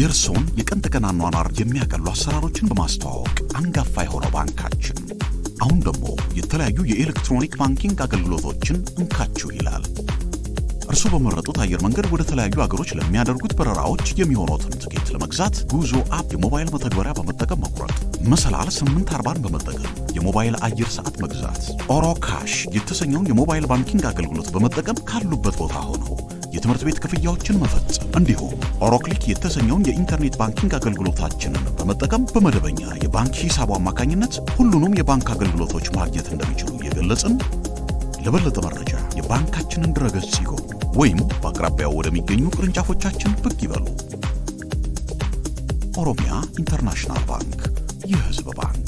የእርስዎን የቀን ተቀን አኗኗር የሚያቀሉ አሰራሮችን በማስተዋወቅ አንጋፋ የሆነው ባንካችን አሁን ደግሞ የተለያዩ የኤሌክትሮኒክ ባንኪንግ አገልግሎቶችን እንካችሁ ይላል። እርስዎ በመረጡት አየር መንገድ ወደ ተለያዩ አገሮች ለሚያደርጉት በረራዎች የሚሆኑትን ትኬት ለመግዛት ጉዞ አፕ የሞባይል መተግበሪያ በመጠቀም መቁረጥ፣ መሰላል 840 በመጠቀም የሞባይል አየር ሰዓት መግዛት፣ ኦሮ ካሽ የተሰኘውን የሞባይል ባንኪንግ አገልግሎት በመጠቀም ካሉበት ቦታ ሆነው የትምህርት ቤት ክፍያዎችን መፈጸም እንዲሁም ኦሮክሊክ የተሰኘውን የኢንተርኔት ባንኪንግ አገልግሎታችንን በመጠቀም በመደበኛ የባንክ ሂሳቡ አማካኝነት ሁሉንም የባንክ አገልግሎቶች ማግኘት እንደሚችሉ እየገለጽን ለበለጠ መረጃ የባንካችንን ድረገጽ ይጎብኙ ወይም በአቅራቢያው ወደሚገኙ ቅርንጫፎቻችን ብቅ ይበሉ። ኦሮሚያ ኢንተርናሽናል ባንክ የሕዝብ ባንክ